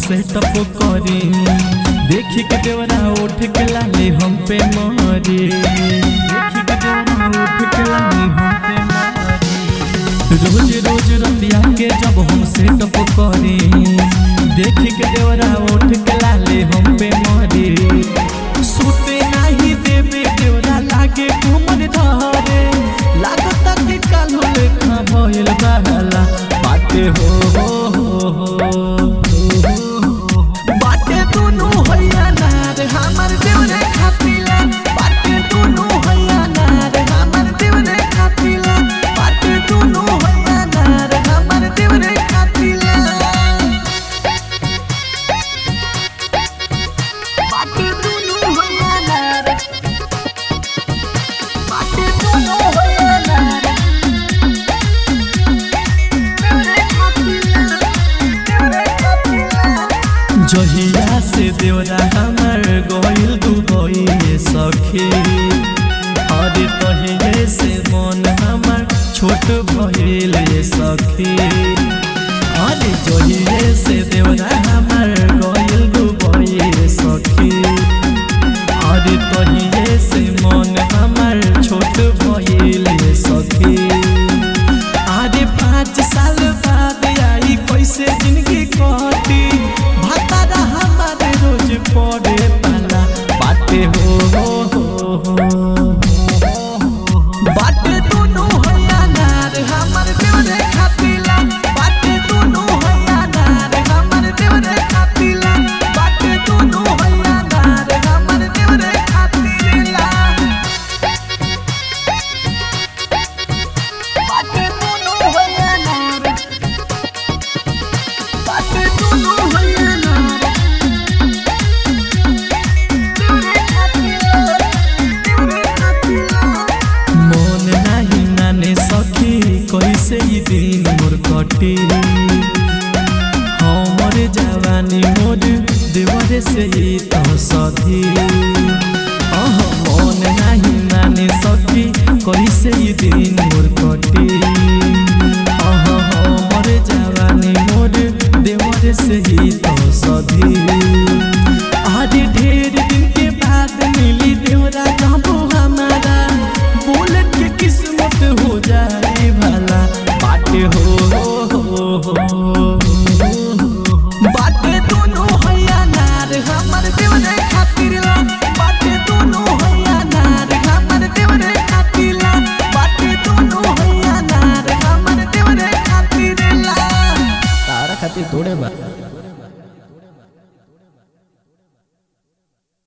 setup करी देखी के देवरा उठ के लाले हम पे मारे देखी के देवरा उठ के लाले हम पे मारे रोज रोज रतिया के जब हम सेटअप करी देखी के देवरा उठ के लाले हम पे मारे सुते नहीं देवे देवरा लागे घूमर धरे लागता कि कालो लेखा भइल बहला बाटे हो हो हो हो बाटे दुनु हैया नार हमर देवरे खातिला बाटे दुनु हैया नार हमर देवरे खातिला बाटे दुनु हैया नार हमर देवरे खातिला बाटे दुनु हैया नार बाटे दुनु हैया नार देवरे खातिला देवरे खातिला जहिया से देवरा हमर गइल दुबई सखी अरे तहिए से मन हमर छोट भइल सखी अरे जहिए से देवरा हमर गइल दुबई सखी अरे तहिए से मन हमर छोट भइल सखी आरे पाँच साल बाद आई कैसे जिंदगी कटी भतारा हमारे रोज पड़े पाला बाटे हो हो हो हो बाटे दुनु हैया नार हमर देवरे खातिला बाटे दुनु हैया नार हमर देवरे खातिला बाटे दुनु हैया नार हमर देवरे खातिला बाटे दुनु हैया नार बाटे दुनु हैया नार देवरे खातिला देवरे खातिला मन नाही नाने सखी कैसे ई दिन मोर कटी हमर जवानी मोर देवरे से ही तो सधी